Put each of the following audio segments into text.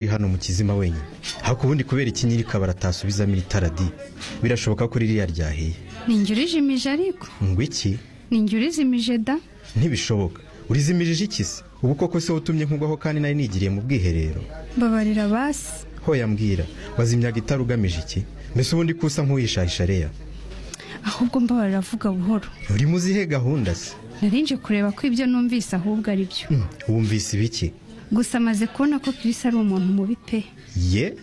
uri hano mu kizima wenyine haku ubundi kubera iki nyirikabara atasubizamo iri tara di birashoboka ko ririya ryahiye ninjye urijimije ariko ngo iki ninjye urizimije da ntibishoboka urizimirije iki se ubu koko se utumye nkugwaho kandi nari nigiriye mu bwiherero mbabarira basi hoya mbwira wazimyaga itara ugamije iki mbese ubundi kusa nk'uwishahisha reya ahubwo mbabarira avuga buhoro urimo uzihe gahunda se narinje kureba ko ibyo numvise ahubwo ari byo Hmm, wumvise ibiki gusa amaze kubona ko kirisa ari umuntu mubi pe ye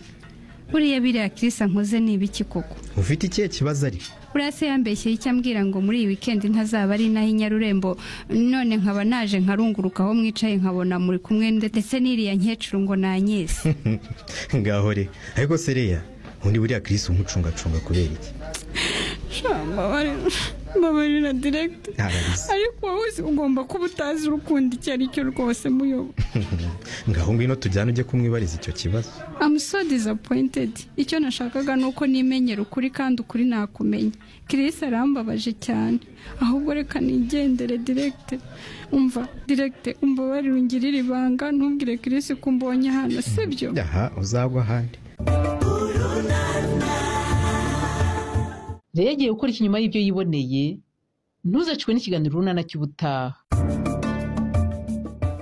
buriya biriya kirisa nkoze ni ibiki koko ufite ikihe kibazo ari buriya se yambeshyeye icyo ambwira ngo muri iyi wikendi ntazaba ari inaho i nyarurembo none nkaba naje nkarunguruka aho mwicaye nkabona muri kumwe ndetse n'iriya nkecuru ngo nanyese ngaho re ariko se reya undi buriya kirisi umucungacunga kubera iki mbabarira direkiti Ararize. ariko wowe uzi ugomba kuba utazi urukundo icyo ari cyo rwose muyobo ngaho ngwino tujyane ujye kumwibariza icyo kibazo amuso dizapoyintedi icyo nashakaga ni uko nimenyera ukuri kandi ukuri nakumenya kirisi arambabaje cyane ahubwo reka nigendere direkite umva direkite umbabarire ungirire ibanga ntubwire kirisi ko umbonye hano sibyo aha uzagwa ahandi rero yagiye gukora ikinyuma y'ibyo yiboneye ntuzacwe n'ikiganiro runana cy'ubutaha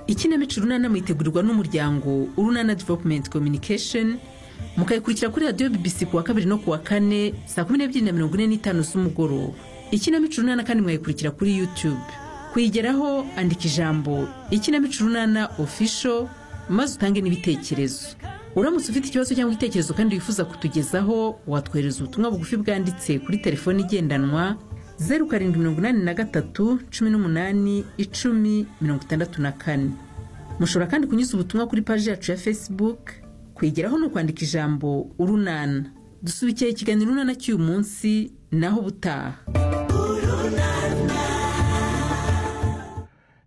ikinamico runana mwitegurirwa n'umuryango urunana developumenti communication mukayikurikira kuri radiyo bbc ku wa kabiri no ku wa kane saa kumi n'ebyiri na mirongo ine n'itanu z'umugoroba ikinamico runana kandi mwayikurikira kuri youtube kuyigeraho andika ijambo ikinamico runana ofisho maze utange n'ibitekerezo uramutse ufite ikibazo cyangwa igitekerezo kandi wifuza kutugezaho watwohereza ubutumwa bugufi bwanditse kuri telefoni igendanwa zeru karindwi mirongo inani na gatatu cumi n'umunani icumi mirongo itandatu na kane mushobora kandi kunyuza ubutumwa kuri paji yacu ya facebook kwigeraho ni ukwandika ijambo urunana dusubikiye ikiganiro urunana cy'uyu munsi naho ubutaha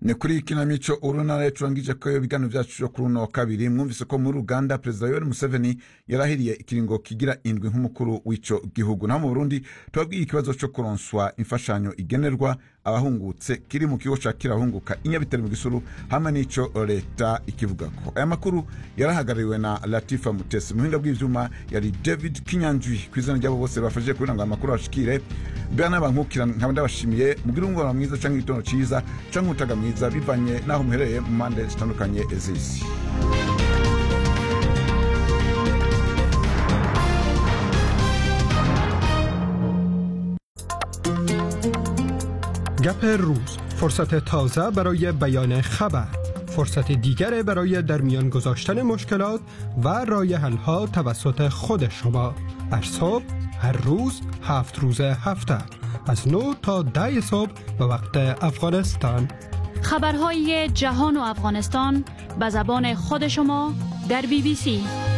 ni kuri iyi kinamico urunana yacurangije ko ibiganiro byacu byo kuri uno wa kabiri mwumvise ko muri uganda perezida yoweri museveni yarahiriye ikiringo kigira indwi nk'umukuru w'icyo gihugu naho mu burundi tubabwiye ikibazo cyo kuronswa imfashanyo igenerwa abahungutse kiri mu kigo cya kirahunguka i Nyabitare mu gisuru hamwe n'icyo leta ikivuga ko aya makuru yarahagarariwe na latifa mutesi mu buhinga bw'ibyuma yari david kinyanjwi ku izina ry'abo bose bafashije kugira ngo aya makuru abashikire mbera n'abankukira nkaba ndabashimiye mugire umubonano mwiza cyangwa igitondo cyiza cyangwa umutaga mwiza bivanye n'aho muherereye mu mpande zitandukanye z'isi گپ روز فرصت تازه برای بیان خبر فرصت دیگر برای در میان گذاشتن مشکلات و رای حلها توسط خود شما هر صبح هر روز هفت روز هفته از 9 تا 10 صبح به وقت افغانستان خبرهای جهان و افغانستان به زبان خود شما در بی بی سی